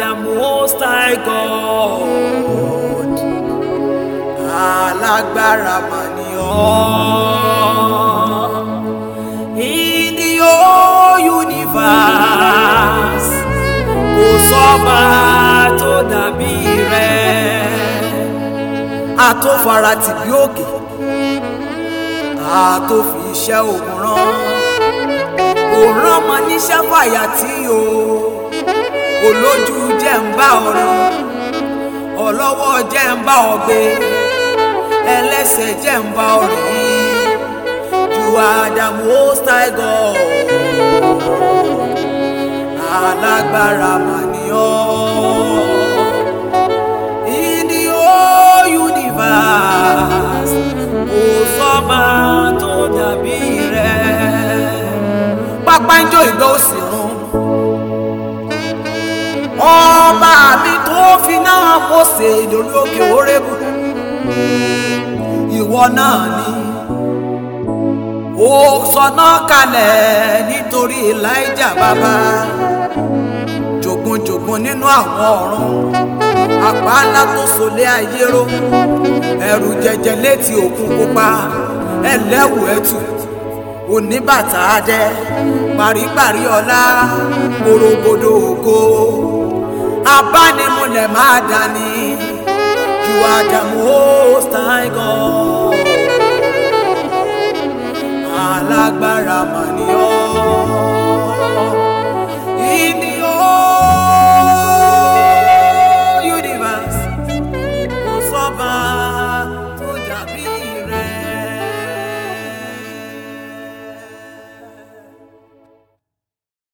the most high God alágbára mà ni ọ́ in the whole universe kò sọ́ba tó dàbí rẹ̀ àtòfara tìbí òkè àtòfi iṣẹ́ ògùn rán òrán ọmọ níṣẹ́ fàyà tí o olójú jẹ́ ń bá ọ̀rọ̀ ọlọ́wọ́ jẹ́ ń bá ọ gbé ẹlẹ́sẹ̀ jẹ́ ń bá ọ rìn you are the most high God alágbára mà ni ọ́ in the whole universe kò sọ́ba tó dàbí rẹ̀ pápá ń jó ìgbà òsì run ọba mi tó fi náà Mósè lórí òkè Hórébù ìwọ náà ni ó sọnà kalẹ̀ nítorí Elijah bàbá jogunjogun nínú àwọn ọ̀run àpá ńlá tó solé ayé ró ẹ̀rù jẹjẹ létí òkun pupa ẹlẹ́wù ẹ̀tù oníbàtà adẹ paríparí ọlá korogodo ògo abánimúlẹ̀ máa dání you are the most high God alágbára mà